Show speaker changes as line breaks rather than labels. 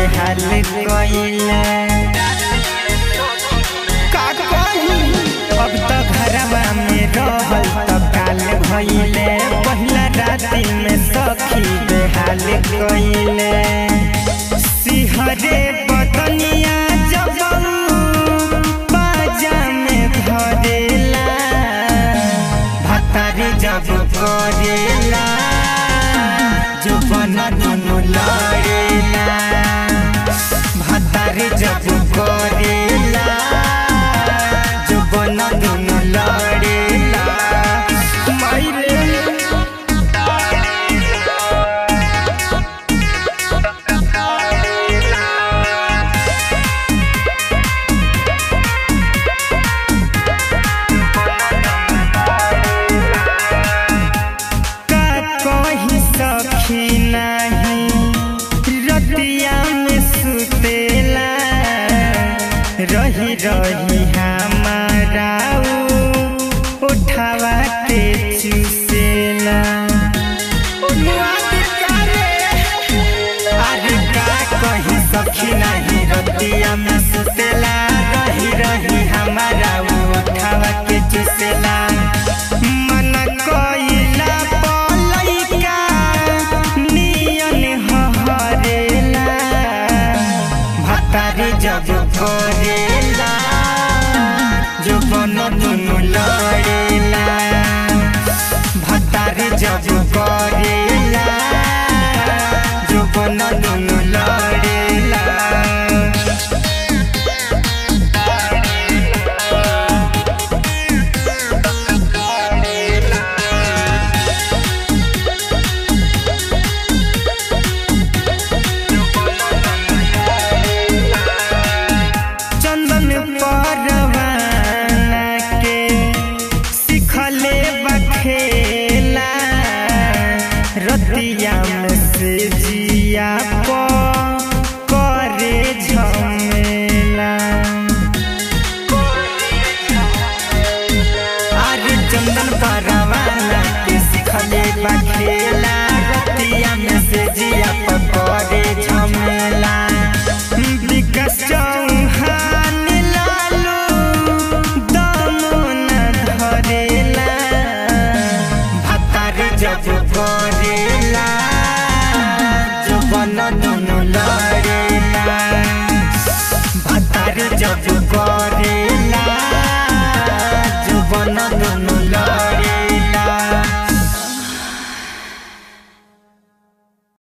बेहाल कइले का कही अब त घरवा में रहल त काल भइले पहिला राति में सखी बेहाल कइले सिहरे बदनिया जब बाजा में धरेला भतारी जब करेला जो बना दुनु लड़ेला भतारी जब करेला जो बना दुनु लड़ेला मायरे का कही सखी नाही रतिया में सुतेला रही रही हमारा उ उठावा के चुसेला अरे का कही सखी नाही रतिया में सुतेला रही रही हमारा उ उठावा के चुसेला मन कइला पलैका नियन हहरेला भतारी जब करेला जो बन दुनु लड़ेला भतारी जब करेला जो बन दुनु लड़ेला चंदन परवाना के सिखले बखेला रतिया में से जिया प करे झमेला अरे चंदन परवाना के सिखले बखेला रतिया में से जिया प करे झमेला विकास चौहान लालू दमो न धरेला भतार जब करेला जो बन